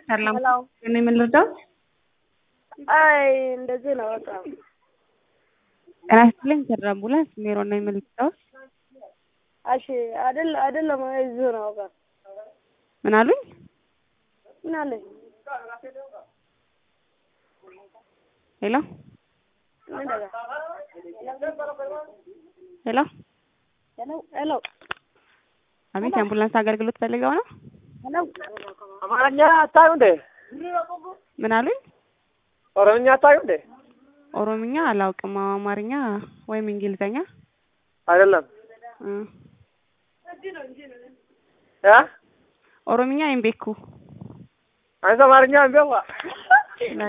ሰላም ሄሎ እኔ ምን ልርዳው? አይ እንደዚህ ነው በቃ ጤና ይስጥልኝ ከድር አምቡላንስ ሜሮን ነኝ። ምን ልርዳው? እሺ አይደል አይደለም እዚሁ ነው በቃ ምን አሉኝ? ምን አለኝ ሄሎ ምን ደጋ ሄሎ ሄሎ ሄሎ አቤት የአምቡላንስ አገልግሎት ፈልገው ነው? ሄሎ አማርኛ አታዩ እንዴ? ምን አሉኝ? ኦሮምኛ አታዩ እንዴ? ኦሮምኛ አላውቅም። አማርኛ ወይም እንግሊዘኛ አይደለም እ እ ኦሮምኛ ወይም ቤኩ አንተ አማርኛ እንዴ?